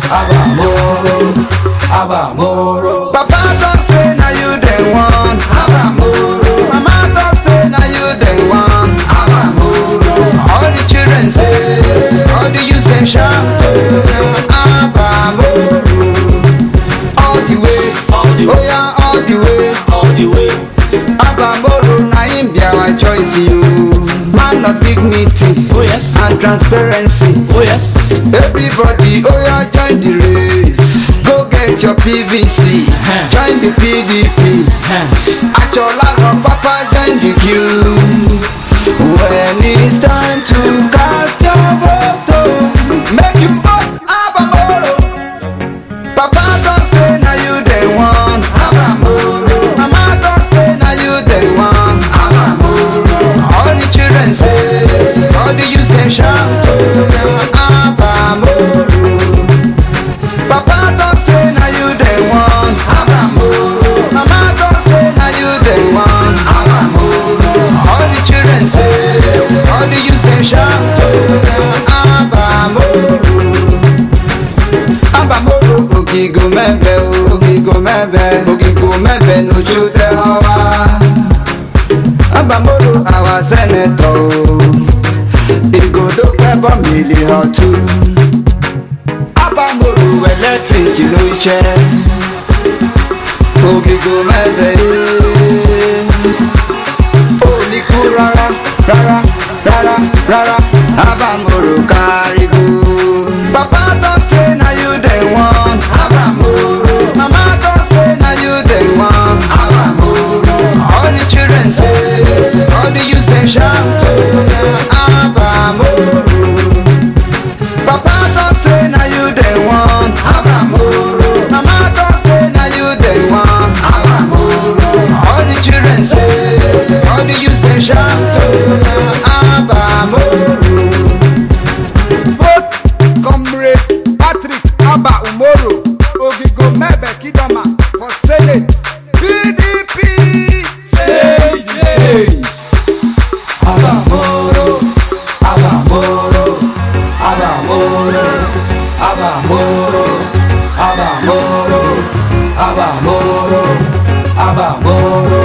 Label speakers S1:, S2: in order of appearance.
S1: Abamoro, Abamoro.
S2: Papa talk say na you the one.
S1: Abamoro,
S2: Mama talk say na you the one.
S1: Abamoro,
S2: All the children say, all the youths dem shout. Abamoro, all the way,
S1: all the
S2: oh
S1: way,
S2: yeah, all the way.
S1: all the way.
S2: Abamoro na him be our choice you. Man of dignity
S1: Oh yes,
S2: and transparency.
S1: oh yes.
S2: Everybody, oh yeah, join the race. Go get your PVC,
S1: Uh-huh.
S2: join the PDP.
S1: Huh.
S2: Achola or Papa join the queue. When it's time to cast your vote, oh, make you vote Abamoro. Papa don't say na you the one.
S1: Abamoro,
S2: Mama don't say na you the one.
S1: Abamoro,
S2: All the children say, all the youths dem shout. Abamoro. Papa don't say na you the one.
S1: Abamoro,
S2: Mama don't say na you the one.
S1: Abamoro,
S2: All the children say, all the youths dem shout. Abamoro. Abamoro ogigo mebe o, ogigo mebe, ogigo mebe n'ojú tẹ ọwa. Abamoro our senator o, ìgòdó pẹ́bọ̀ mílí ọ̀tún. Abamoro electric ló jẹ́, ogigo mebe ee. Ó ní kú rárá rárá rárá rárá, Abamoro kárígó. Papa don say na you the one.
S1: Abamoro,
S2: Mama don say na you the one.
S1: Abamoro,
S2: All the children say, all the youths dem shout. Abamoro. Papa don say na you the one.
S1: Abamoro,
S2: Mama don say na you the one.
S1: Abamoro,
S2: All the children say, all the youths dem shout. Abamoro. Vote Comrade Patrick Abba Umoro Ogigo Mebe Kidoma for Senate PDP.
S1: Change, change. Abamoro, Abamoro, Abamoro, Abamoro, Abamoro, Abamoro, Abamoro,